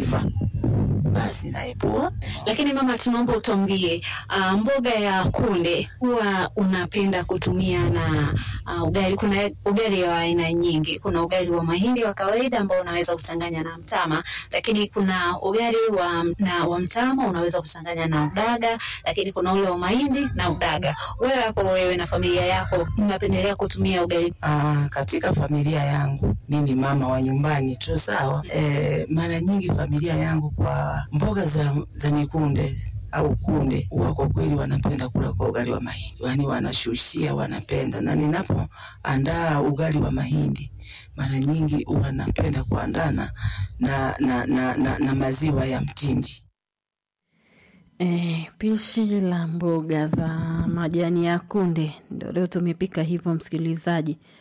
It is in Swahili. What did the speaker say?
iva, basi naipua. Lakini mama, tunaomba utuambie, uh, mboga ya kunde huwa unapenda kutumia na uh, ugali. Kuna ugali wa aina nyingi. Kuna ugali wa mahindi wa kawaida ambao unaweza kuchanganya na mtama, lakini kuna ugali wa, na, wa mtama unaweza kuchanganya na udaga, lakini kuna ule wa mahindi na udaga. Wewe hapo, wewe na familia yako mnapendelea kutumia ugali? Aa, katika familia yangu mimi mama wa nyumbani tu sawa. E, mara nyingi familia yangu kwa mboga za, za mikunde au kunde huwa kwa kweli wanapenda kula kwa ugali wa mahindi, yaani wanashushia, wanapenda. Na ninapoandaa ugali wa mahindi mara nyingi huwa napenda kuandana na, na, na, na, na maziwa ya mtindi. E, pishi la mboga za majani ya kunde ndio leo tumepika hivyo, msikilizaji.